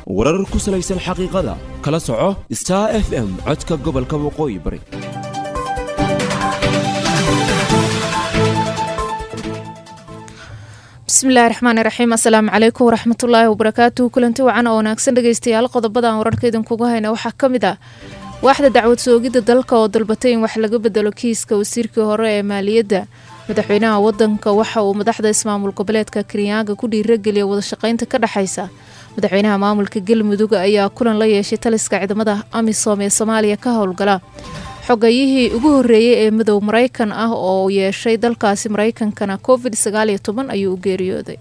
warar ku salaysan xaqiiqada kala soco star f m codka gobolka waqooyi bari bismillahi raxmaani raxiim assalaamu calaykum waraxmatullaahi wabarakaatuhu kulanti wacan oo wanaagsan dhegeystayaal qodobadan wararka idinkugu hayna waxaa ka mid ah waaxda dacwad soogidda dalka oo dalbatay in wax laga bedelo kiiska wasiirkii hore ee maaliyadda madaxweynaha wadanka waxa uu madaxda ismaamul goboleedka kirinyaga ku dhiirageliya wadashaqeynta ka dhexaysa madaxweynaha maamulka galmudug ayaa kulan la yeeshay taliska ciidamada amisom ee soomaaliya ka howlgala xogayihii ugu horeeyey ee madow maraykan ah oo yeeshay dalkaasi maraykankana covid sagaaliyo toban ayuu u geeriyooday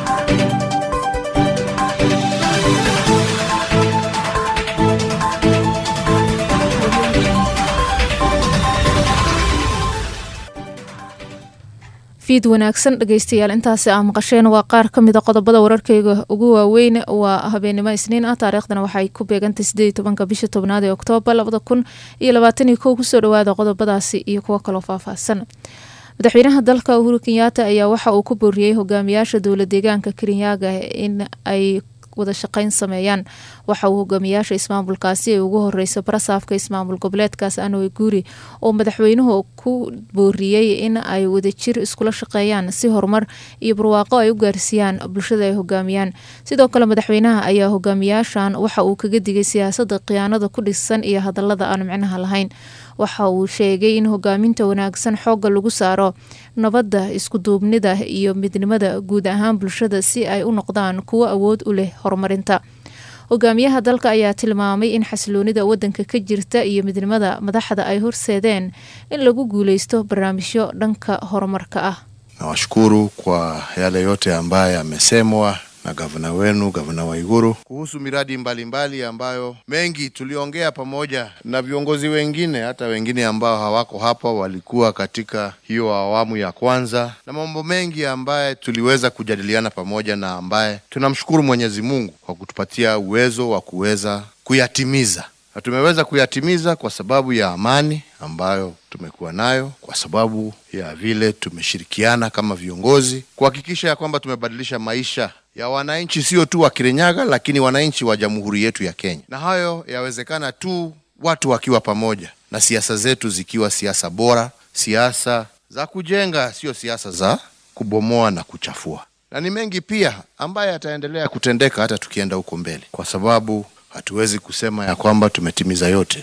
fiid wanaagsan dhegeystayaal intaasi aa maqasheen waa qaar ka mida qodobada wararkeyga ugu waaweyn waa habeenimo isniin ah taariikhdana waxay ku beegantay sideed tobanka bisha tobnaad ee oktoobar labada kun iyo labaatan iyo kow kusoo dhawaada qodobadaasi iyo kuwo kaloo faahfaahsan madaxweynaha dalka uhuru kenyaata ayaa waxa uu ku booriyey hogaamiyaasha dowla deegaanka kirinyaga in ay wada shaqeyn sameeyaan waxa uu hogaamiyaasha ismaamulkaasi ay ugu horeysa barasaafka ismaamul goboleedkaas anowe guuri oo madaxweynuhu ku booriyey in ay wadajir iskula shaqeeyaan si horumar iyo barwaaqo ay u gaarsiiyaan bulshada ay hogaamiyaan sidoo kale madaxweynaha ayaa hogaamiyaashan waxa uu kaga digay siyaasada khiyaanada ku dhisan iyo hadalada aan micnaha lahayn waxa uu sheegay in hogaaminta wanaagsan xoogga lagu saaro nabadda iskuduubnida iyo midnimada guud ahaan bulshada si ay u noqdaan kuwo awood u leh horumarinta hogaamiyaha dalka ayaa tilmaamay in xasiloonida wadanka ka jirta iyo midnimada madaxda ay horseedeen in lagu guuleysto barnaamijyo dhanka horumarka ah nawashukuru kwa yale yote ambayo yamesemwa na gavana wenu gavana Waiguru kuhusu miradi mbalimbali mbali ambayo mengi tuliongea pamoja na viongozi wengine, hata wengine ambao hawako hapa walikuwa katika hiyo awamu ya kwanza, na mambo mengi ambaye tuliweza kujadiliana pamoja na ambaye tunamshukuru Mwenyezi Mungu kwa kutupatia uwezo wa kuweza kuyatimiza na tumeweza kuyatimiza kwa sababu ya amani ambayo tumekuwa nayo, kwa sababu ya vile tumeshirikiana kama viongozi kuhakikisha ya kwamba tumebadilisha maisha ya wananchi, sio tu wa Kirinyaga, lakini wananchi wa jamhuri yetu ya Kenya. Na hayo yawezekana tu watu wakiwa pamoja na siasa zetu zikiwa siasa bora, siasa za kujenga, sio siasa za kubomoa na kuchafua. Na ni mengi pia ambaye yataendelea kutendeka hata tukienda huko mbele, kwa sababu hatuwezi kusema ya kwamba tumetimiza yote.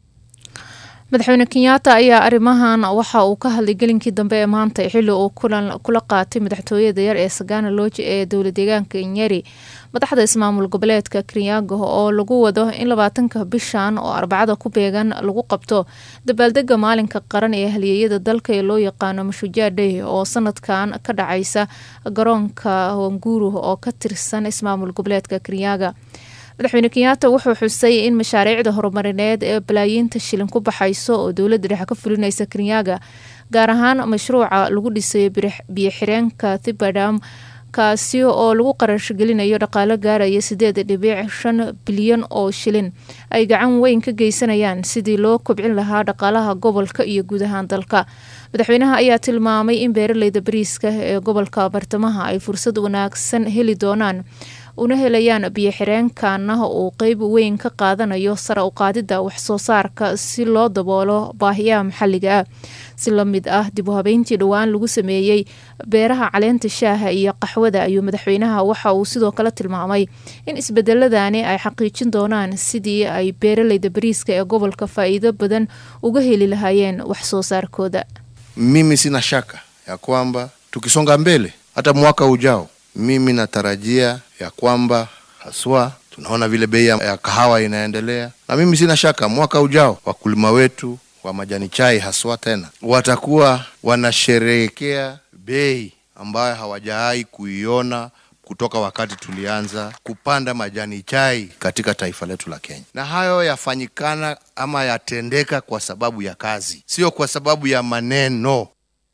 madaxweyne kenyaata ayaa arrimahan waxa uu ka hadlay gelinkii dambe ee maanta xilli uu kulan kula qaatay madaxtooyada yar ee sagana looji ee dowla deegaanka nyeri madaxda ismaamul goboleedka kirinyaga oo lagu wado in labaatanka bishan oo arbacada ku beegan lagu qabto dabaaldega maalinka qaran ee halyeeyada dalka ee loo yaqaano mashujaa dhey oo sanadkan ka dhacaysa garoonka wanguru oo ka tirsan ismaamul goboleedka kirinyaga madaxweyne kenyaata wuxuu xusay in mashaariicda horumarineed ee balaayiinta shilin ku baxayso oo dowladda dhexe ka fulinaysa kirinyaga gaar ahaan mashruuca lagu dhisayo biyo-xireenka thibadam kaasi oo lagu qarashgelinayo dhaqaalo gaaraya sideed dhibic shan bilyan oo shilin ay gacan weyn ka geysanayaan sidii loo kobcin lahaa dhaqaalaha gobolka iyo guud ahaan dalka madaxweynaha ayaa tilmaamay in beeraleyda bariiska ee gobolka bartamaha ay fursad wanaagsan heli doonaan una helayaan biyo-xireenkana uu qeyb weyn ka qaadanayo sara u qaadida waxsoo saarka si loo daboolo baahiyaha maxalliga ah si la mid ah dib u habeyntii dhowaan lagu sameeyey beeraha caleenta shaaha iyo qaxwada ayuu madaxweynaha waxa uu sidoo kale tilmaamay in isbedeladani ay xaqiijin doonaan sidii ay beeraleyda bariiska ee gobolka faa-iido badan uga heli lahaayeen waxsoo saarkooda Mimi sina shaka ya kwamba tukisonga mbele hata mwaka ujao mimi natarajia ya kwamba haswa tunaona vile bei ya kahawa inaendelea, na mimi sina shaka mwaka ujao wakulima wetu wa majani chai haswa tena watakuwa wanasherehekea bei ambayo hawajawahi kuiona kutoka wakati tulianza kupanda majani chai katika taifa letu la Kenya. Na hayo yafanyikana ama yatendeka kwa sababu ya kazi, sio kwa sababu ya maneno.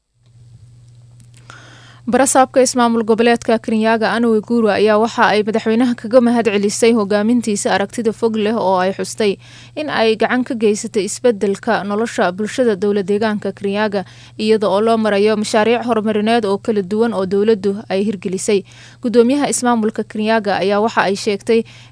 barasaabka ismaamul goboleedka kirinyaga anowe guura ayaa waxa ay madaxweynaha kaga mahad celisay hogaamintiisa aragtida fog leh oo ay xustay in ay gacan ka geysatay isbedelka nolosha bulshada dowla deegaanka kirinyaga iyada oo loo marayo mashaariic horumarineed oo kala duwan oo dowladdu ay hirgelisay gudoomiyaha ismaamulka kirinyaga ayaa waxa ay sheegtay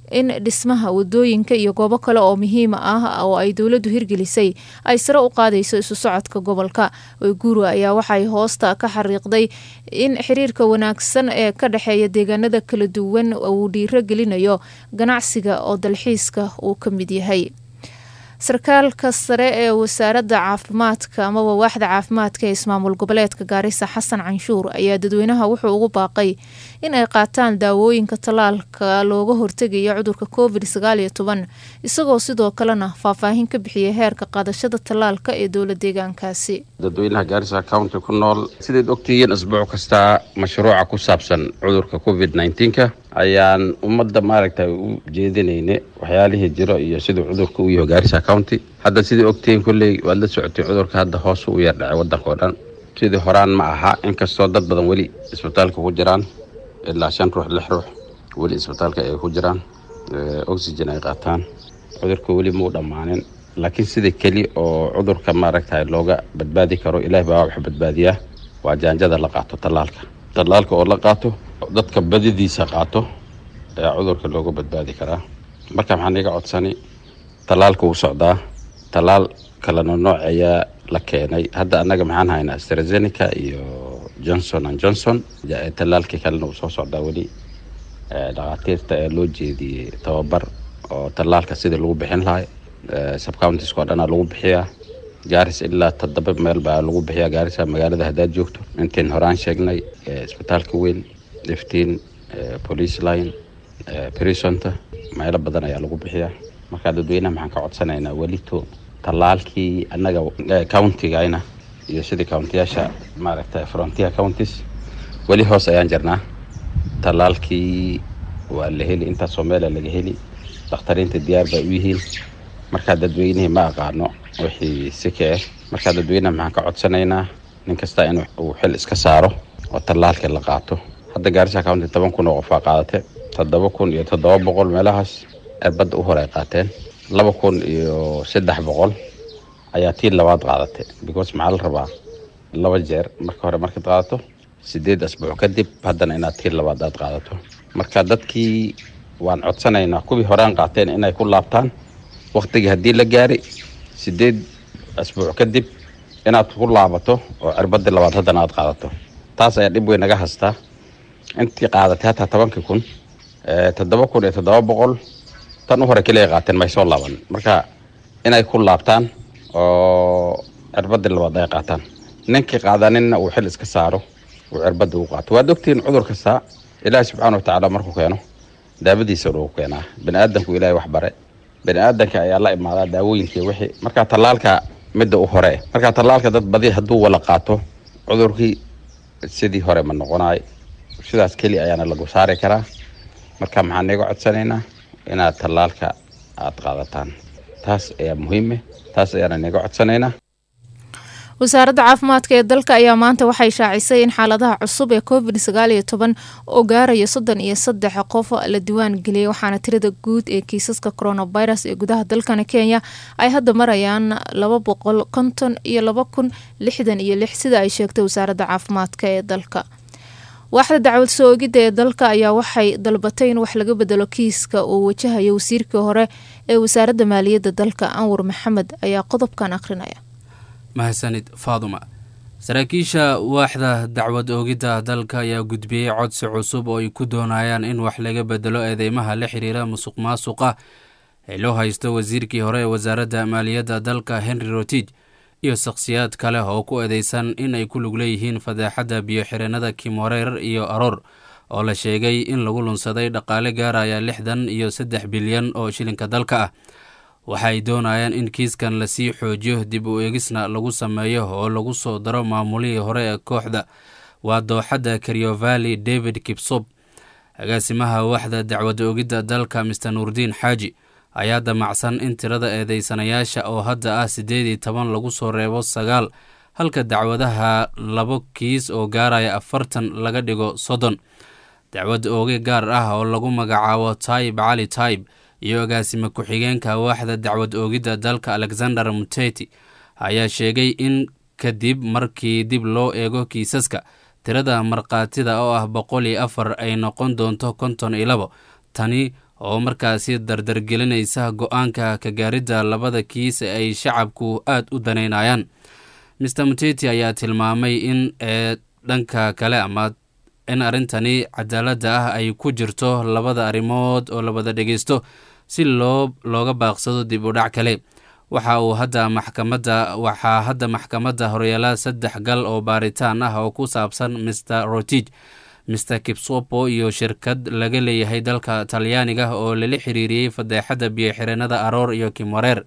in dhismaha wadooyinka iyo goobo kale oo muhiima ah oo ay dowladdu hirgelisay ay sare u qaadayso isu socodka gobolka wayguru ayaa waxay hoosta ka xariiqday in xiriirka wanaagsan ee ka dhexeeya deegaanada kala duwan uu dhiiro gelinayo ganacsiga oo dalxiiska uu ka mid yahay sarkaalka sare ee wasaaradda caafimaadka amaba waaxda caafimaadka ee ismaamul goboleedka gaarisa xasan canshuur ayaa dadweynaha wuxuu ugu baaqay in ay qaataan daawooyinka tallaalka looga hortegayo cudurka covid sagaal iyo toban isagoo sidoo kalena faahfaahin ka bixiyay heerka qaadashada tallaalka ee dowla deegaankaasi dadweynaha gaarisa county ku nool sidayd ogtihiin asbuuc kasta mashruuca ku saabsan cudurka covid nneteen-ka ayaan ummadda maaragtay u jeedinayne waxyaalihii jiro iyo siduu cudurka u yaho gaarisa county hadda sidai ogtihiin kolley waad la socotay cudurka hadda hoos u yar dhacay waddanka oo dhan sidii horaan ma aha inkastoo dad badan weli isbitaalka ku jiraan ilaa shan ruux lix ruux weli isbitaalka ay ku jiraan oxygen ay qaataan cudurka weli muu dhammaanin laakiin sida keli oo cudurka maaragtay looga badbaadi karo ilaah baa wax badbaadiyaa waa jaanjada la qaato tallaalka tallaalka oo la qaato dadka badidiisa qaato ayaa cudurka looga badbaadi karaa marka maxaan iga codsani tallaalka wuu socdaa tallaal kalena nooc ayaa la keenay hadda annaga maxaan haynaa astrazeneca iyo johnson and johnson tallaalkii kalena wuu soo socdaa weli dhakhaatiirta ee loo jeediyey tababar oo tallaalka sidii lagu bixin lahay subcountiska oo dhanaa lagu bixiyaa gaaris ilaa toddoba meel baa lagu bixiyaa gaarisa magaalada haddaad joogto intayn horaan sheegnay isbitaalka weyn iftiin police line brisonta meelo badan ayaa lagu bixiyaa markaa dadweynaha maxaan ka codsanaynaa welito tallaalkii annaga countigayna iyo sidii countiyaasha maaragtay frontier counties weli hoos ayaan jirnaa tallaalkii waa la heli intaasoo meela laga heli dakhtariinta diyaar bay u yihiin markaa dadweynihii ma aqaano wixii sike ah markaa dadweynaha maxaan ka codsanaynaa nin kasta in uu xil iska saaro oo tallaalkii la qaato hadda gaarisa county toban kun oo qof aa qaadate toddoba kun iyo toddoba boqol meelahaas erbadda u hore ay qaateen laba kun iyo saddex boqol ayaa tii labaad qaadatay because maxaa la rabaa laba jeer marka hore markaad qaadato sideed asbuuc kadib haddana inaad tii labaad aad qaadato marka dadkii waan codsanaynaa kuwii horean qaateen inay ku laabtaan waktigii haddii la gaari sideed asbuuc kadib inaad ku laabato oo cirbadii labaad haddana aad qaadato taas ayaa dhib weyn naga hastaa intii qaadatay hataa tobankii kun toddoba kun iyo toddoba boqol tan u hore keliya qaateen may soo laaban marka inay ku laabtaan oo cirbadii labaad ay qaataan ninkii qaadaninna uu xil iska saaro uu cirbadda u qaato waad ogtihiin cudur kasta ilaahi subxaana watacaala markuu keeno daawadiisa lagu keenaa bani aadamku ilaahay wax bare bani aadanka ayaa la imaadaa daawooyinkii wixii marka tallaalka midda u hore marka tallaalka dad badi hadduu wala qaato cudurkii sidii hore ma noqonaay sidaas keli ayaana lagu saari karaa marka maxaan iga codsanaynaa inaad tallaalka aad qaadataan taas ayaa muhiime taas ayaana niga codsanaynaa wasaaradda caafimaadka ee dalka ayaa maanta waxay shaacisay in xaaladaha cusub ee covid sagaal iyo toban oo gaaraya soddon iyo saddex qof la diwaan geliyay waxaana tirada guud ee kiisaska coronavirus ee gudaha dalkani kenya ay hadda marayaan laba boqol konton iyo laba kun lixdan iyo lix sida ay sheegtay wasaaradda caafimaadka ee dalka waaxda dacwad soo ogidda ee dalka ayaa waxay dalbatay in wax laga bedelo kiiska uu wajahayo wasiirkii hore ee wasaaradda maaliyadda dalka anwar maxamed ayaa qodobkan akhrinaya mahadsanid faaduma saraakiisha waaxda dacwad oogidda dalka ayaa gudbiyey codsi cusub oo ay ku doonayaan in wax laga bedelo eedeymaha la xiriira musuq maasuqa ee loo haysto wasiirkii hore ee wasaaradda maaliyadda dalka henry rotij iyo shakhsiyaad kale oo ku eedeysan in ay ku lug leeyihiin fadeexadda biyo-xireennada kimoreer iyo aroor oo la sheegay in lagu lunsaday dhaqaale gaaraya lixdan iyo saddex bilyan oo shilinka dalka ah waxay doonayaan in kiiskan lasii xoojiyo dib u eegisna lagu sameeyo oo lagu soo daro maamulihii hore ee kooxda waa dooxadda karyovali david kibsob agaasimaha waaxda dacwad oogidda dalka mister nuurdiin xaaji ayaa damacsan in tirada eedeysanayaasha oo hadda ah siddeed iyo toban lagu soo reebo sagaal halka dacwadaha labo kiis oo gaaraya afartan laga dhigo soddon dacwad ooge gaar ah oo lagu magacaabo taib cali taib iyo agaasime ku-xigeenka waaxda dacwad oogidda dalka alexander muteti ayaa sheegay in kadib markii dib loo eego kiisaska tirada markhaatida oo ah boqol iyo afar ay noqon doonto konton iyo labo tani oo markaasi dardargelinaysa go-aanka ka gaaridda labada kiis ee ay shacabku aada u daneynayaan mister muteti ayaa tilmaamay in ee dhanka kale ama in arrintani cadaaladda ah ay ku jirto labada arrimood oo labada dhegeysto si loo looga baaqsado dib u dhac kale waxa uu hadda maxkamadda waxaa hadda maxkamadda horyaala saddex gal oo baaritaan ah oo ku saabsan mister rotij mister kipsopo iyo shirkad laga leeyahay dalka talyaaniga oo lala xiriiriyey fadeexadda biyo-xireenada aroor iyo kimwareer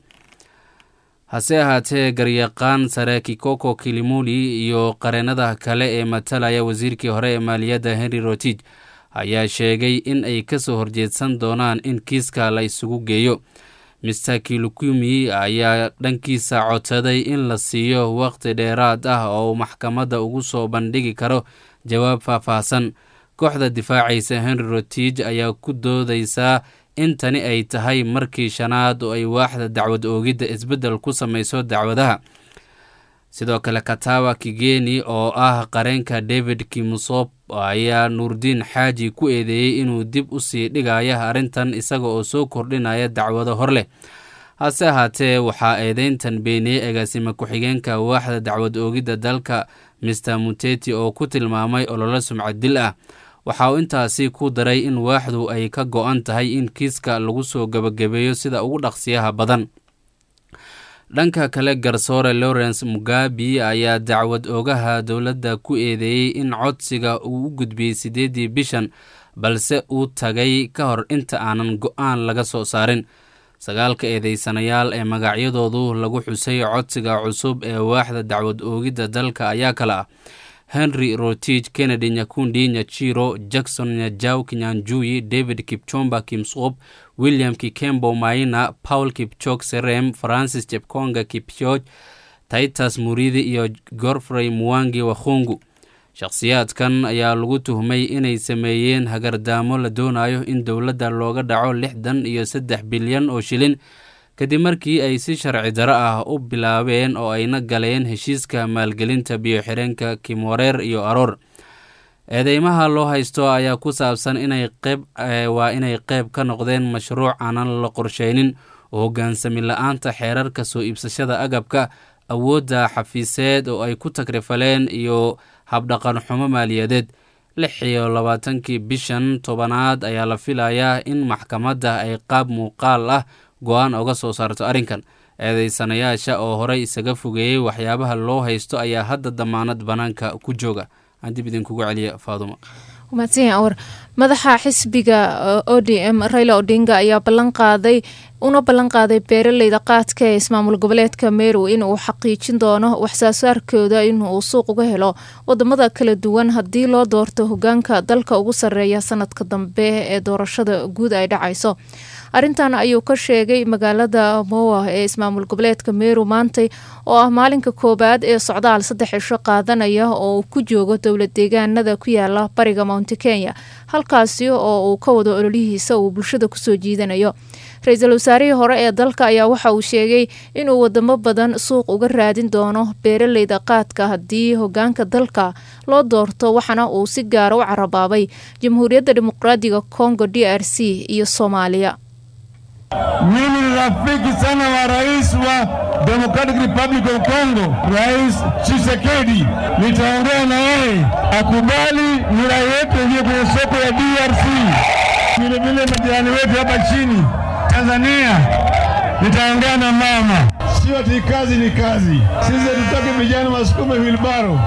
hase ahaatee garyaqaan sare kikoko kilimuli iyo qareenada kale ee matalaya wasiirkii hore ee maaliyadda henry rotij ayaa sheegay in ay kasoo horjeedsan doonaan in kiiska la isugu geeyo mister kilukumi ayaa dhankiisa codsaday in la siiyo waqti dheeraad ah oo uu maxkamadda ugu soo bandhigi karo jawaab faahfaahsan kooxda difaacaysa henry rotij ayaa ku doodaysaa in tani ay tahay markii shanaad oo ay waaxda dacwad oogidda isbeddel ku samayso dacwadaha sidoo kale katawa kigeni oo ah qareenka david kimusop ayaa nuurdiin xaaji ku eedeeyey inuu dib u sii dhigaya arrintan isaga oo soo kordhinaya dacwado hor leh hase ahaatee waxaa eedeyntan beeniyey agaasima ku-xigeenka waaxda dacwad oogidda dalka mister muteti oo ku tilmaamay ololo sumcad dil ah waxa uu intaasi ku daray in waaxdu ay ka go-an tahay in kiiska lagu soo gebagabeeyo sida ugu dhaqsiyaha badan dhanka kale garsoore lawrence mugabi ayaa dacwad oogaha dowladda ku eedeeyey in codsiga uu u gudbiyey siddeeddii bishan balse uu tagay ka hor inta aanan go-aan laga soo saarin sagaalka eedeysanayaal ee magacyadoodu lagu xusay codsiga cusub ee waaxda dacwad oogidda dalka ayaa kale ah henry rotij kennedy nyakundi nyachiro jackson nyajaw kinyanjui david kipchomba kimsop william kikembo maina paul kipchok serem francis jepkonga kipyoj titus muridi iyo gorfrey muwangi wakhungu shakhsiyaadkan ayaa lagu tuhmay inay sameeyeen hagardaamo la doonayo in dowladda looga dhaco lixdan iyo saddex bilyan oo shilin kadib markii ay si sharci daro ah u bilaabeen oo ayna galeen heshiiska maalgelinta biyo-xireenka kimwareer iyo aroor eedeymaha loo haysto ayaa ku saabsan inay qeyb waa inay qeyb ka noqdeen mashruuc aanan la qorsheynin oo hoggaansami la-aanta xeerarka soo iibsashada agabka awoodda xafiiseed oo ay ku tagrifaleen iyo habdhaqan xumo maaliyadeed lix iyo labaatankii bishan tobanaad ayaa la filayaa in maxkamadda ay qaab muuqaal ah go-aan oga soo saarto arrinkan eedeysanayaasha oo horey isaga fogeeyey waxyaabaha loo haysto ayaa hadda damaanad bannaanka ku jooga aan dib idinkugu celiya faadumo mahadsan awar madaxa xisbiga o d m raila odinga ayaa ballan qaaday una ballan qaaday beeraleyda qaadka ee ismaamul goboleedka meru in uu xaqiijin doono waxsoosaarkooda inuu suuq uga helo wadamada kala duwan haddii loo doorto hogaanka dalka ugu sarreeya sanadka dambe ee doorashada guud ay dhacayso arrintan ayuu ka sheegay magaalada mowa ee ismaamul goboleedka meru maantay oo ah maalinka koowaad ee socdaal saddex cisho qaadanaya oo uu ku joogo dowlad deegaanada ku yaala bariga mounti kenya halkaasi oo uu ka wado ololihiisa uu bulshada kusoo jiidanayo ra-iisul wasaarihii hore ee dalka ayaa waxa uu sheegay inuu wadamo badan suuq uga raadin doono beeraleyda qaadka haddii hogaanka dalka loo doorto waxaana uu si gaara u carabaabay jamhuuriyadda dimuqraadiga congo d r c iyo soomaaliya Mimi ni rafiki sana wa rais wa Democratic Republic of Congo, Rais Tshisekedi. Nitaongea na yeye akubali mira yetu ingie kwenye soko ya DRC, vile vile majirani wetu hapa chini Tanzania. Nitaongea na mama, sio ati kazi ni kazi. Sisi hatutaki vijana wasukume wilbaro.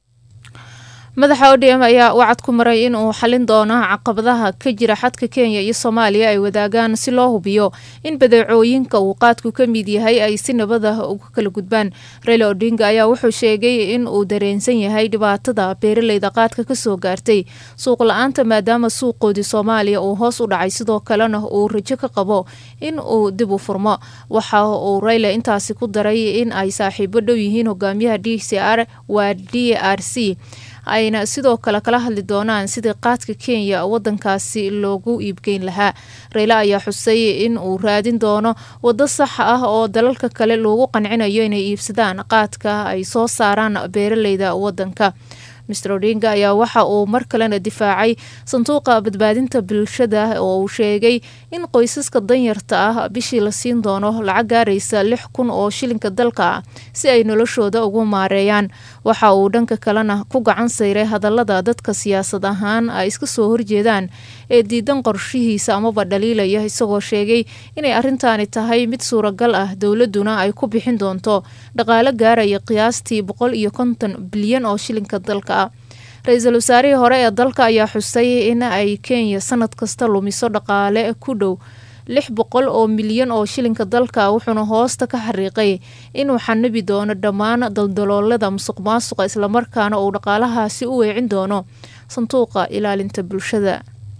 madaxa odm ayaa wacad ku maray in uu xalin doono caqabadaha ka jira xadka kenya iyo soomaaliya ay wadaagaan si loo hubiyo in badeecooyinka uu qaadku ka mid yahay ay si nabada uga kala gudbaan raila odinga ayaa wuxuu sheegay in uu dareensan yahay dhibaatada beeraleyda qaadka kasoo gaartay suuq la-aanta maadaama suuqoodii soomaaliya uu hoos u dhacay sidoo kalena uu rajo ka qabo in uu dib u furmo waxa uu raila intaasi ku daray in ay saaxiibo dhow yihiin hogaamiyaha d c r waa d r c ayna sidoo kale kala hadli doonaan sidii qaadka kenya wadankaasi loogu iibgeyn lahaa reyla ayaa xusay in uu raadin doono waddo sax ah oo dalalka kale loogu qancinayo inay iibsadaan qaadka ay soo saaraan beeraleyda wadanka mr odinga ayaa waxa uu mar kalena difaacay sanduuqa badbaadinta bulshada oo uu sheegay in qoysaska danyarta ah bishii la siin doono lacag gaaraysa lix kun oo shilinka dalka ah si ay noloshooda ugu maareeyaan waxa uu dhanka kalena ku gacan sayray hadallada dadka siyaasad ahaan ay iska soo horjeedaan ee diidan qorshihiisa amaba dhaliilaya isagoo sheegay inay arrintaani tahay mid suuragal ah dowladuna ay ku bixin doonto dhaqaalo gaaraya qiyaastii boqol iyo konton bilyan oo shilinka dalka ah ra-iisul wasaarihii hore ee dalka ayaa xusay in ay kenya sanad kasta lumiso dhaqaale ku dhow lix boqol oo milyan oo shilinka dalka wuxuuna hoosta ka xariiqay inuu xanabi doono dhammaan daldaloolada musuq maasuqa islamarkaana uu dhaqaalahaasi u weecin doono sanduuqa ilaalinta bulshada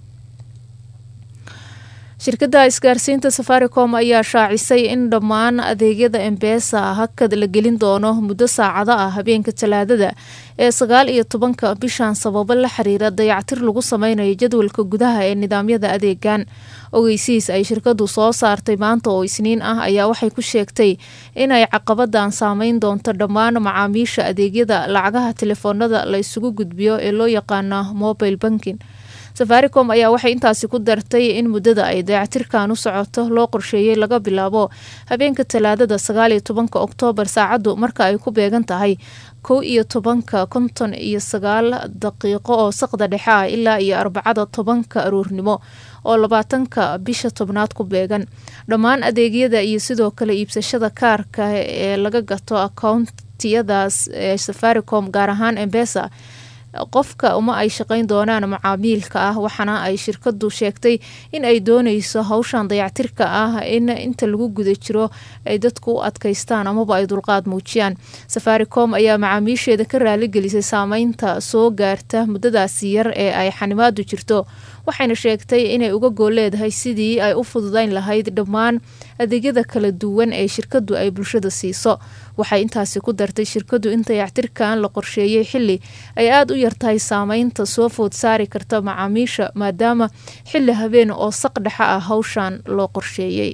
shirkadda isgaarsiinta safaricom ayaa shaacisay in dhammaan adeegyada embesa hakad la gelin doono muddo saacado ah habeenka talaadada ee sagaal iyo tobanka bishan sababo la xiriira dayactir lagu sameynayo jadwalka gudaha ee nidaamyada adeegan ogeysiis ay shirkadu soo saartay maanta oo isniin ah ayaa waxay ku sheegtay inay caqabadan saameyn doonto dhammaan macaamiisha adeegyada lacagaha telefoonada la isugu gudbiyo ee loo yaqaana mobile banking safaricom ayaa waxay intaasi ku dartay in muddada ay dayactirkan u socoto loo qorsheeyey laga bilaabo habeenka talaadada sagaal iyo tobanka oktoobar saacaddu marka ay ku beegan tahay kow iyo tobanka konton iyo sagaal daqiiqo oo saqda dhexe ah ilaa iyo arbacada tobanka aruurnimo oo labaatanka bisha tobnaad ku beegan dhammaan adeegyada iyo sidoo kale iibsashada kaarka ee laga gato akountiyadaas ee safaricom gaar ahaan embesa qofka uma ay shaqeyn doonaan macaamiilka ah waxaana ay shirkadu sheegtay in ay dooneyso hawshan dayactirka ah in inta lagu guda jiro ay dadku u adkeystaan amaba ay dulqaad muujiyaan safaricom ayaa macaamiisheeda ka raaligelisay saameynta soo gaarta muddadaasi yar ee ay xanimaadu jirto waxayna sheegtay inay uga gool leedahay sidii ay u fududeyn lahayd dhammaan adeegyada kala duwan ee shirkadu ay bulshada siiso waxay intaasi ku dartay shirkadu in dayactirkan la qorsheeyey xili ay aada u yartahay saameynta soo food saari karta macaamiisha maadaama xili habeen oo saq dhexa ah hawshan loo qorsheeyey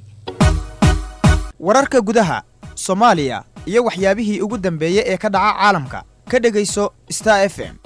wararka gudaha soomaaliya iyo waxyaabihii ugu dambeeyey ee ka dhaca caalamka ka dhegayso star f m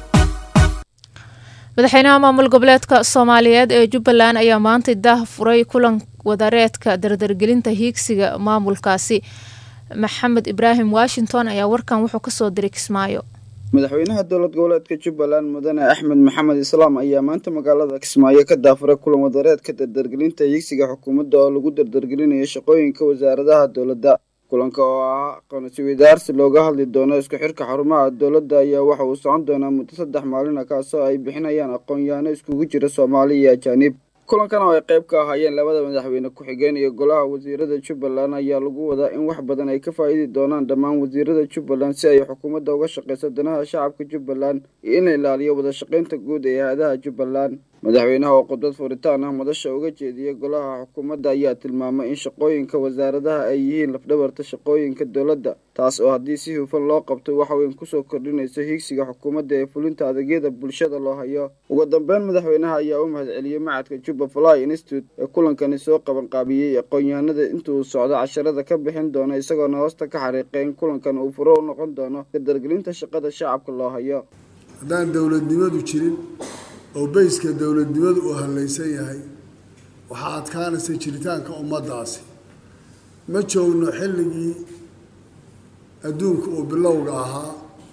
madaxweynaha maamul goboleedka soomaaliyeed ee jubbaland ayaa maanta daah furay kulan wadareedka dardargelinta hiigsiga maamulkaasi maxamed ibraahim washington ayaa warkan wuxuu kasoo diray kismaayo madaxweynaha dowlad goboleedka jubbaland mudane axmed maxamed islaam ayaa maanta magaalada kismaayo ka daafuray kulan wadareedka dardargelinta hiigsiga xukuumadda oo lagu dardargelinayo shaqooyinka wasaaradaha dowladda kulanka oo ah aqoonsiwadaarsi looga hadli doono isku xirka xarumaha dowladda ayaa waxa uu socon doonaa muddo saddex maalina kaasoo ay bixinayaan aqoon-yahano iskugu jira soomaali iyo ajaanib kulankan oo ay qayb ka ahaayeen labada madaxweyne ku-xigeen iyo golaha wasiirada jubbaland ayaa lagu wadaa in wax badan ay ka faa'iidi doonaan dhammaan wasiirada jubbaland si ay xukuumadda uga shaqayso danaha shacabka jubbaland iyo in la ilaaliyo wada shaqaynta guud ee hay-adaha jubbaland madaxweynaha oo khudbad furitaan ah madasha uga jeediyey golaha xukuumadda ayaa tilmaamay in shaqooyinka wasaaradaha ay yihiin lafdhabarta shaqooyinka dowladda taas oo haddii si hufan loo qabto wax weyn kusoo kordhinayso hiigsiga xukuumadda ee fulinta adeegyada bulshada loo hayo ugu dambeyn madaxweynaha ayaa u mahadceliyey macadka juba fly institute ee kulankani soo qabanqaabiyey aqoon-yahanada intuu socdo casharada ka bixin doona isagoona hoosta ka xariiqay in kulankan uu furo u noqon doono dardargelinta shaqada shacabka loo hayo haddaan dowladnimadu jirin oo beyska dowladnimadu uu hallaysan yahay waxaa adkaanaysa jiritaanka ummaddaasi ma joogno xilligii adduunka uu bilowga ahaa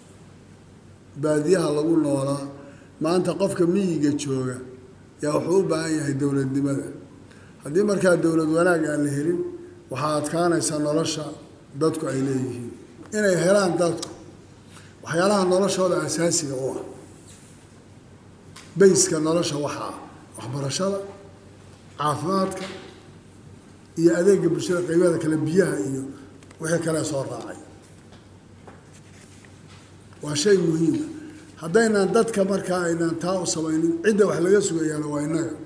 baadiyaha lagu noolaa maanta qofka miyiga jooga yaa wuxuu u baahan yahay dowladnimada haddii markaa dowlad wanaag aan la helin waxaa adkaanaysa nolosha dadku ay leeyihiin inay helaan dadku waxyaalaha noloshooda asaasiga u ah bayska nolosha waxaa waxbarashada caafimaadka iyo adeega bulshada qaybada kale biyaha iyo wixii kale soo raacay waa shay muhiima haddaynaan dadka markaa aynaan taa u samaynin cidda wax laga sugayaana waa innaga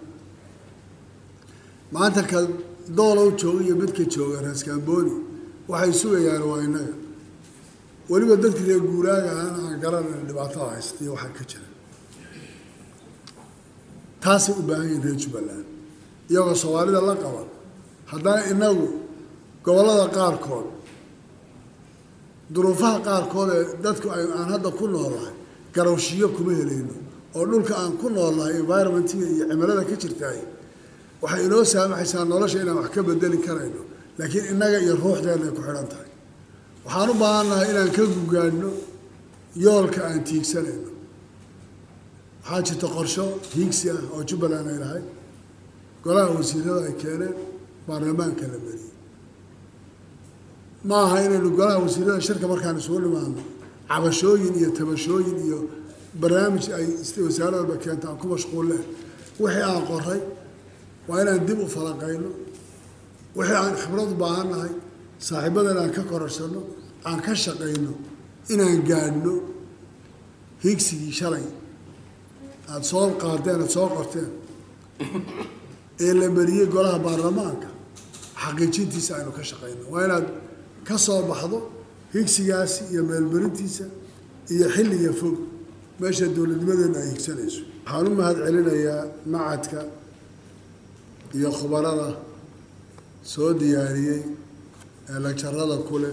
maanta ka doola u jooga iyo midka jooga raaskaambooni waxay sugayaan waa innaga weliba dadka reer guuraaga ahana aan garanayna dhibaatada haysta iyo waxaa ka jira taasay u baahan yihin reer jubbaland iyagoo soomaalida la qaban haddana inagu gobollada qaarkood duruufaha qaarkood ee dadku aan hadda ku noolahay garowshiyo kuma helayno oo dhulka aan ku noolnahay environmentiga iyo cimilada ka jirtaay waxay inoo saamaxaysaa nolosha inaan wax ka bedeli karayno laakiin innaga iyo ruuxdeena ay ku xidhan tahay waxaan u baahannahay inaan ka gugaadhno yoolka aan tiigsanayno waxaa jirta qorsho hiigsi ah oo jubbaland ay lahayd golaha wasiirada ay keeneen baarlamaanka la mariyey ma aha inaynu golaha wasiirada shirka markaan isugu dhimaadno cabashooyin iyo tabashooyin iyo barnaamij ay wasaaradaba keenta aan ku mashquulle wixii aan qoray waa inaan dib u falanqayno wixii aan khibrad u baahannahay saaxiibadan aan ka kororsanno aan ka shaqayno inaan gaadhno hiigsigii shalay aada soo qaadeen aada soo qorteen ee la mariyey golaha baarlamaanka xaqiijintiisa aynu ka shaqayno waa inaad ka soo baxdo higsigaasi iyo meelmarintiisa iyo xilliga fog meesha dowladnimadeenu ay higsanayso waxaan u mahad celinayaa macadka iyo khubarada soo diyaariyey ee lajarada ku leh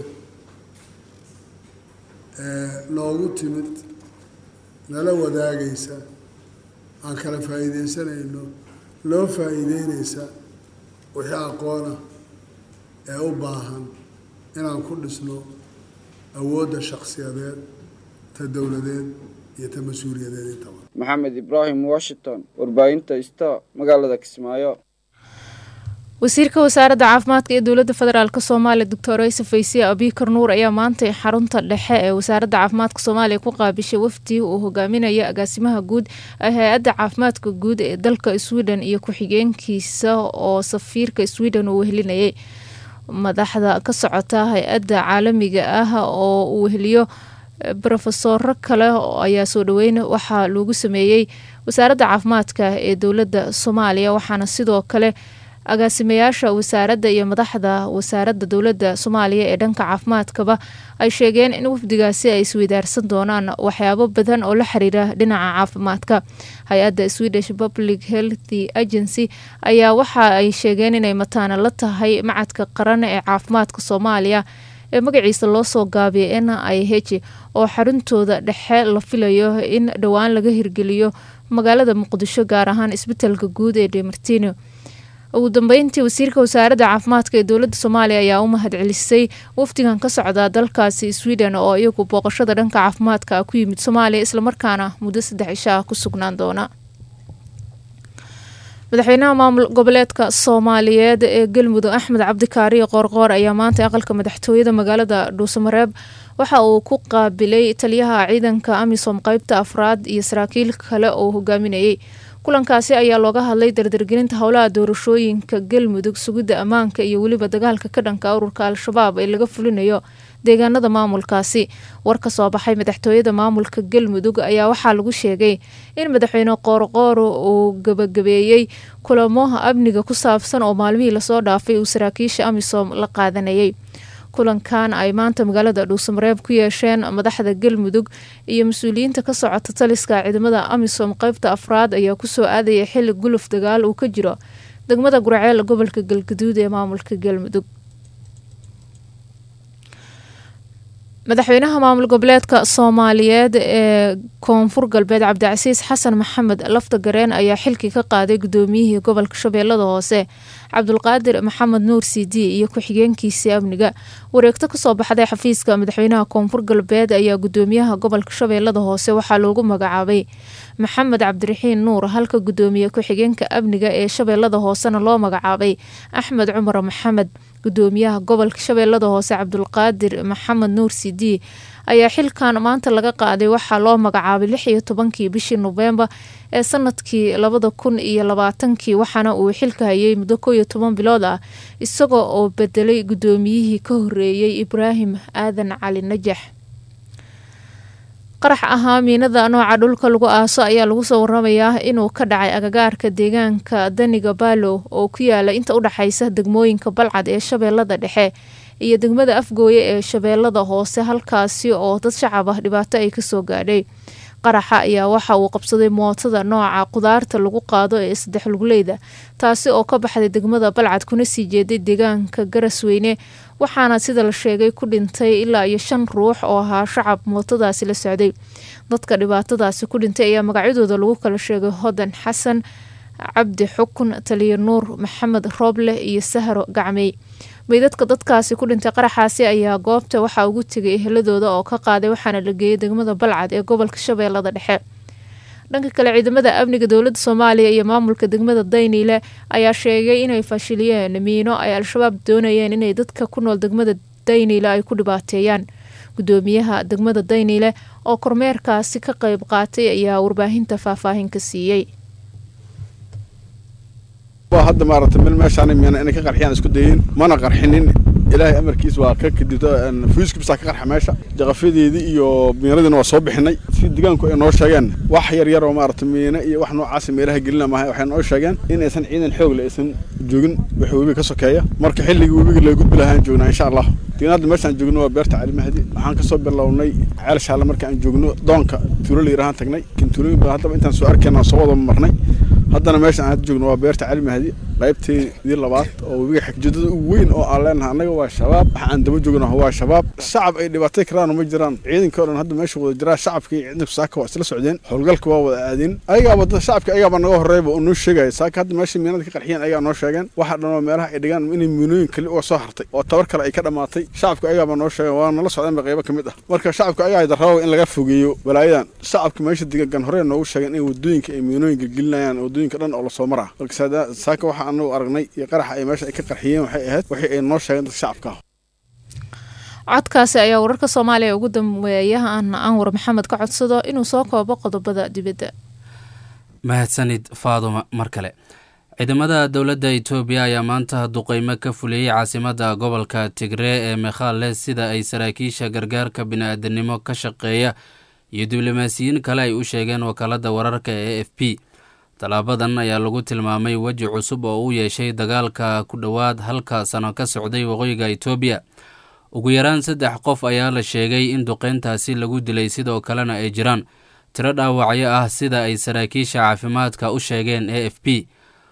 ee noogu timid nala wadaagaysa aan kala faa'iidaysanayno loo faa'iideynaysa wixii aqoona ee u baahan inaan ku dhisno awoodda shakhsiyadeed ta dowladeed iyo ta mas-uuliyadeed intaba maxamed ibraahim washington warbaahinta sta magaalada kismaayo wasiirka wasaaradda caafimaadka ee dowladda federaalk soomaaliya doctor ayse faysiye abikar nuur ayaa maantay xarunta dhexe ee wasaaradda caafimaadka soomaaliya ku qaabishay wafdi uu hogaaminaya agaasimaha guud ee hay-adda caafimaadka guud ee dalka sweden iyo ku-xigeenkiisa oo safiirka sweden uu wehelinayay madaxda ka socota hay-adda caalamiga ah oo uu weheliyo brofesoro kale ayaa soo dhaweyn waxaa loogu sameeyey wasaaradda caafimaadka ee dowladda soomaaliya waxaana sidoo kale agaasimayaasha wasaaradda iyo madaxda wasaaradda dowladda soomaaliya ee dhanka caafimaadkaba ay sheegeen in wafdigaasi ay isweydaarsan doonaan waxyaabo badan oo la xiriira dhinaca caafimaadka hay-adda swedish public healthy agency ayaa waxa ay sheegeen inay mataana la tahay macadka qaran ee caafimaadka soomaaliya ee magaciisa loo soo gaabiyay n i h oo xaruntooda dhexe la filayo in dhowaan laga hirgeliyo magaalada muqdisho gaar ahaan isbitaalka guud ee demartino ugu dambeyntii wasiirka wasaaradda caafimaadka ee dowladda soomaaliya ayaa u mahad celisay wafdigan ka socda dalkaasi sweden oo iyagu booqashada dhanka caafimaadka ku yimid soomaaliya islamarkaana muddo saddex cisho ah ku sugnaan doona madaxweynaha maamul goboleedka soomaaliyeed ee galmudug axmed cabdikaariyo qoorqoor ayaa maanta aqalka madaxtooyada magaalada dhuusamareeb waxa uu ku qaabilay taliyaha ciidanka amisom qeybta afraad iyo saraakiil kale oo hogaaminayay kulankaasi ayaa looga hadlay dardargelinta howlaha doorashooyinka galmudug sugidda ammaanka iyo weliba dagaalka ka dhanka ururka al-shabaab ee laga fulinayo deegaanada maamulkaasi war ka soo baxay madaxtooyada maamulka galmudug ayaa waxaa lagu sheegay in madaxweyne qoorqoor uu gabagabeeyey kulamo amniga ku saabsan oo maalmihii lasoo dhaafay uu saraakiisha amisom la qaadanayay kulankan ay maanta magaalada dhuusamareeb ku yeesheen madaxda galmudug iyo mas-uuliyiinta ka socota taliska ciidamada amisom qeybta afraad ayaa kusoo aadaya xili guluf dagaal uu ka jiro degmada gurceel gobolka galgaduud ee maamulka galmudug madaxweynaha maamul goboleedka soomaaliyeed ee koonfur galbeed cabdicasiis xasan maxamed lafta gareen ayaa xilkii ka qaaday gudoomiyihii gobolka shabeellada hoose cabdulqaadir maxamed nuur sidi iyo ku-xigeenkiisii amniga wareegto kasoo baxday xafiiska madaxweynaha koonfur galbeed ayaa gudoomiyaha gobolka shabeellada hoose waxaa loogu magacaabay maxamed cabdiraxiin nuur halka gudoomiye ku-xigeenka amniga ee shabeellada hoosena loo magacaabay axmed cumar maxamed gudoomiyaha gobolka shabeellada hoose cabdulqaadir maxamed nuur sidi ayaa xilkan maanta laga qaaday waxaa loo magacaabay lix iyo tobankii bishii noofembar ee sanadkii labada kun iyo labaatankii waxaana uu xilka hayay muddo koo iyo toban bilood ah isagoo oo bedelay gudoomiyihii ka horeeyey ibraahim aadan cali najax qarax ahaa miinada nooca dhulka lagu aaso ayaa lagu soo waramayaa inuu ka dhacay agagaarka deegaanka daniga baalow oo ku yaala inta u dhexaysa degmooyinka balcad ee shabeellada dhexe iyo degmada afgooye ee shabeellada hoose halkaasi oo dad shacab ah dhibaato ay kasoo gaadhay qaraxa ayaa waxa uu qabsaday mootada nooca qudaarta lagu qaado ee saddex luguleyda taasi oo ka baxday degmada balcad kuna sii jeeday deegaanka garasweyne waxaana sida la sheegay ku dhintay ilaa iyo shan ruux oo ahaa shacab mootadaasi la socday dadka dhibaatadaasi ku dhintay ayaa magacyadooda lagu kala sheegay hodan xasan cabdi xukun taliya nuur maxamed rooble iyo sahro gacmey meydadka dadkaasi ku dhintay qaraxaasi ayaa goobta waxaa ugu tegay eheladooda oo ka qaaday waxaana la geeyay degmada balcad ee gobolka shabeellada dhexe dhanka kale ciidamada amniga dowladda soomaaliya iyo maamulka degmada dayniile ayaa sheegay inay fashiliyeen miino ay al-shabaab doonayeen inay dadka ku nool degmada dayniile ay ku dhibaateeyaan gudoomiyaha degmada dayniile oo kormeerkaasi ka qeyb qaatay ayaa warbaahinta faahfaahin ka siiyey hadda maaragtay meel meeshaan miina inay ka qarxiyaan isku dayeen mana qarxinin ilaahay amarkiis waa ka kadibta fuiski bisaa ka qarxa meesha jaqafadeedii iyo miinadiina waa soo bixinay si deegaanku ay noo sheegeen wax yar yar oo maaragtay miina iyo wax noocaas meelaha gelina maaha waxay noo sheegeen in aysan ciidan xoog le aysan joogin wax webiga ka sokeeya marka xilligii webiga laga gudbi lahaan joognaa insha allah deegaan hadda meeshaan joogno waa beerta cali mahdi waxaan kasoo bilownay ceel shaale marka aan joogno doonka tuulo la yirahaan tagnay kin tuulooyin baa haddaba intaan soo arkayna soo wada marnay haddana meesha aan hadda joogno waa beerta cali mahdi qaybteedii labaad oo webiga xigjoodada ugu weyn oo aan leenahay annaga waa shabaab waxa aan daba joogno waa shabaab shacab ay dhibaatay karaan ma jiraan ciidanka oo dhan hadda meesha wada jiraa shacabka iyo ciidanka saaka waa isla socdeen howlgalka waa wada aadeen ayagaaba dad shacabka ayagaaba naga horreeyba oo noo sheegaya saaka hadda meesha miinada ka qarxiyeen ayagaa noo sheegeen waxa dhan oo meelaha ay dhigaan inay miinooyin kali uga soo hartay oo tabar kale ay ka dhammaatay shacabka ayagaaba noo sheegeen waa nala socdeenba qaybo ka mid ah marka shacabka ayagaa darraba in laga fogeeyo balaayadan shacabka meesha degan horey noogu sheegeen in wadooyinka ay miinooyin gelgelinayaan wadooyinka dhan oo lasoo maraa marka saaka waxa anagu aragnay iyo qaraxa ay meesha ay ka qarxiyeen waxay ahayd wixii ay noo sheegeen dadka shacabka ah codkaasi ayaa wararka soomaaliya ugu dambeeyahan anwar maxamed ka codsado inuu soo koobo qodobada dibadda mahadsanid faaduma mar kale ciidamada dowladda itoobiya ayaa maanta duqeymo ka fuliyey caasimadda gobolka tigree ee mekhale sida ay saraakiisha gargaarka bini-aadanimo ka shaqeeya iyo diblomaasiyiin kale ay u sheegeen wakaaladda wararka ee f p tallaabadan ayaa lagu tilmaamay weji cusub oo u yeeshay dagaalka ku dhowaad halka sano ka socday waqooyiga itoobiya ugu yaraan saddex qof ayaa la sheegay in duqeyntaasi lagu dilay sidoo kalena ay jiraan tiro dhaawacyo ah sida ay saraakiisha caafimaadka u sheegeen a f p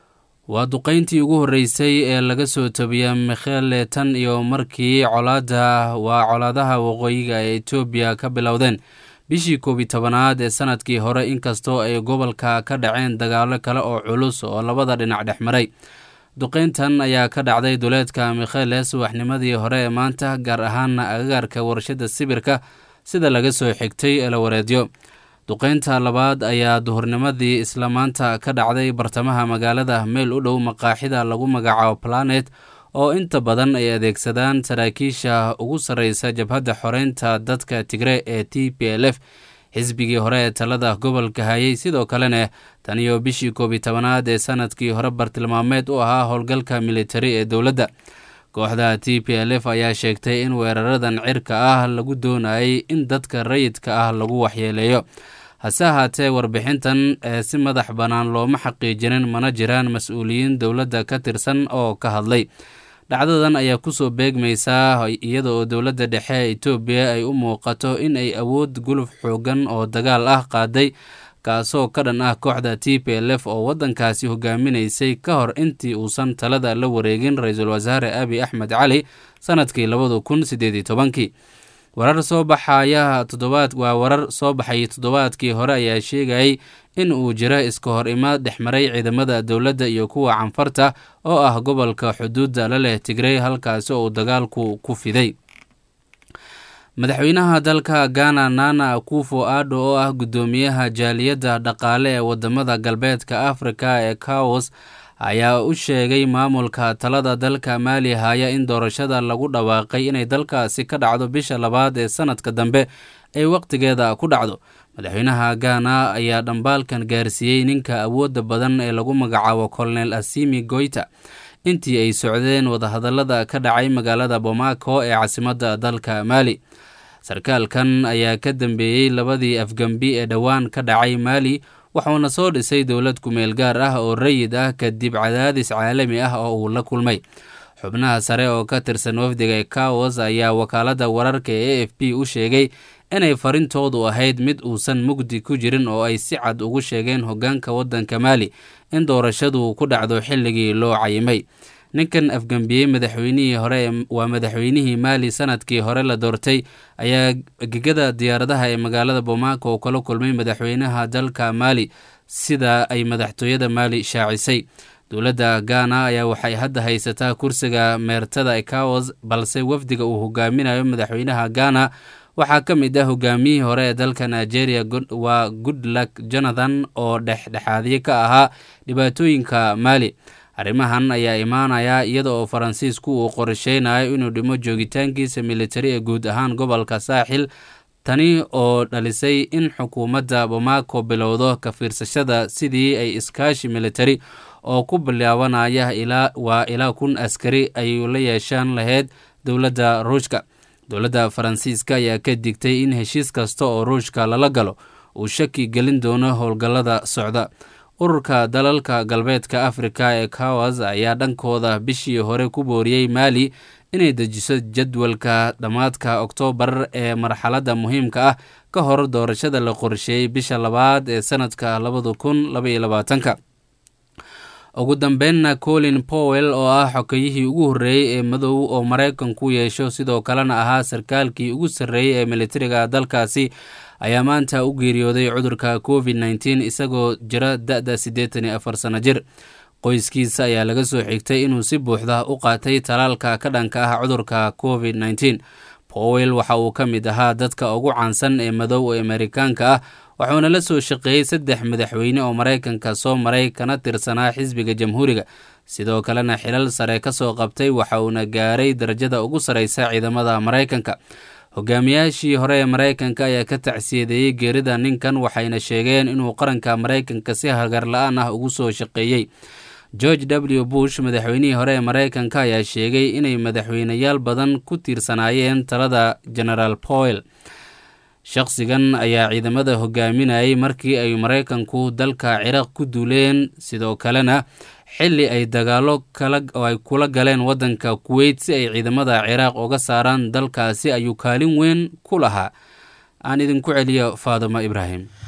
waa duqeyntii ugu horreysay ee laga soo tobiya mikhele tan iyo markii colaada waa colaadaha waqooyiga ee etoobiya ka bilowdeen bishii koobi tobanaad ee sanadkii hore inkastoo ay gobolka ka dhaceen dagaalo kale oo culus oo labada dhinac dhex maray duqeyntan ayaa ka dhacday duleedka mikhele subaxnimadii hore ee maanta gaar ahaana agagaarka warshada sibirka sida laga soo xigtay elawareedyo duqeynta labaad ayaa duhurnimadii isla maanta ka dhacday bartamaha magaalada meel u dhow maqaaxida lagu magacaabo planet oo inta badan ay adeegsadaan saraakiisha ugu sarreysa jabhadda xoreynta dadka tigre ee t p l f xisbigii hore ee talada gobolka hayay sidoo kalena tan iyo bishii koobi tobanaad ee sanadkii hore bartilmaameed u ahaa howlgalka militari ee dowladda kooxda t p l f ayaa sheegtay in weeraradan cirka ah lagu doonayay in dadka rayidka ah lagu waxyeeleeyo hase ahaatee warbixintan ee si madax bannaan looma xaqiijinin mana jiraan mas-uuliyiin dowladda ka tirsan oo ka hadlay dhacdadan ayaa kusoo beegmaysaa iyada oo dowladda dhexe ee etoobiya ay u muuqato in ay awood guluf xoogan oo dagaal ah qaaday kaasoo ka dhan ah kooxda t p l f oo waddankaasi hogaaminaysay ka hor intii uusan talada la wareegin ra-iisul wasaare abi axmed cali sanadkii labada kun sideed iyo tobankii warar soo baxaya toddobaad waa warar soo baxay toddobaadkii hore ayaa sheegayay in uu jiro iska hor imaad dhexmaray ciidamada dowladda iyo kuwa canfarta oo ah gobolka xuduudda la leh tigrey halkaasi oo uu dagaalku ku fiday madaxweynaha dalka ghana nana akufo addo oo ah guddoomiyaha jaaliyadda dhaqaale ee wadamada galbeedka afrika ee kaos ayaa u sheegay maamulka talada dalka maali haya in doorashada lagu dhawaaqay inay dalkaasi ka dhacdo bisha labaad ee sanadka dambe ay wakhtigeeda ku dhacdo madaxweynaha ghana ayaa dhambaalkan gaarsiiyey ninka awoodda badan ee lagu magacaabo colonel asimi goyta intii ay socdeen wadahadallada ka dhacay magaalada bomaco ee caasimadda dalka maali sarkaalkan ayaa ka dambeeyey labadii afgembi ee dhowaan ka dhacay maali wuxuuna soo dhisay dowlad kumeel gaar ah oo rayid ah kadib cadaadis caalami ah oo uu la kulmay xubnaha sare oo ka tirsan wafdiga kaos ayaa wakaaladda wararka ee a f p u sheegay inay farintoodu ahayd mid uusan mugdi ku jirin oo ay si cad ugu sheegeen hoggaanka waddanka maali in doorashadu ku dhacdo xilligii loo cayimay ninkan afgambiyey madaxweynihii hore waa madaxweynihii maali sanadkii hore la doortay ayaa gegada diyaaradaha ee magaalada bomaako oo kala kulmay madaxweynaha dalka maali sida ay madaxtooyada maali shaacisay dowladda ghana ayaa waxay hadda haysataa kursiga meertada ekawas balse wafdiga uu hogaaminayo madaxweynaha ghana waxaa ka mid ah hogaamiyihii hore ee dalka nigeria waa goodluck jonathan oo dhexdhexaadye ka ahaa dhibaatooyinka maali arrimahan ayaa imaanaya iyada oo faransiisku uu qorsheynayo inuu dhimo joogitaankiisa militari ee guud ahaan gobolka saaxil tani oo dhalisay in xukuumadda bomaako bilowdo ka fiirsashada sidii ay iskaashi militari oo ku bilaabanaya waa ilaa kun askari ay la yeeshaan lahayd dowladda ruushka dowladda faransiiska ayaa ka digtay in heshiis kasta oo ruushka lala galo uu shaki gelin doono howlgallada socda ururka dalalka galbeedka afrika ee kawas ayaa dhankooda bishii hore ku booriyey maali inay dejiso jadwalka dhammaadka oktoobar ee marxaladda muhiimka ah ka hor doorashada la qorsheeyey bisha labaad ee sanadka labada kun labaiyo labaatanka ugu dambeynna colin powell oo ah xokeyihii ugu horreeyey ee madow oo maraykanku yeesho sidoo kalena ahaa sarkaalkii ugu sarreeyey ee militariga dalkaasi ayaa maanta u geeriyooday cudurka covid nteen isagoo jira da-da siddeetan iyo afar sano jir qoyskiisa ayaa laga soo xigtay inuu si buuxda u qaatay talaalka ka dhanka ah cudurka covid nteen powell waxa uu ka mid ahaa dadka ugu caansan ee madow ee amerikaanka ah wuxuuna la soo shaqeeyey saddex madaxweyne oo maraykanka soo maray kana tirsanaa xisbiga jamhuuriga sidoo kalena xilal sare ka soo qabtay waxa uuna gaaray darajada ugu sarreysa ciidamada maraykanka hogaamiyaashii hore ee maraykanka ayaa ka tacsiyadeeyey geerida ninkan waxayna sheegeen inuu qaranka maraykanka si hagar la-aan ah ugu soo shaqeeyey george w bush madaxweynihii hore ee maraykanka ayaa sheegay inay madaxweyneyaal badan ku tiirsanaayeen talada genaraal powell shaqsigan ayaa ciidamada hogaaminayay markii ay maraykanku dalka ciraaq ku duuleen sidoo kalena xili ay dagaalo ay kula galeen waddanka kuweyt si ay ciidamada ciraaq uga saaraan dalkaasi ayuu kaalin weyn ku lahaa aan idinku celiyo faadimo ibraahim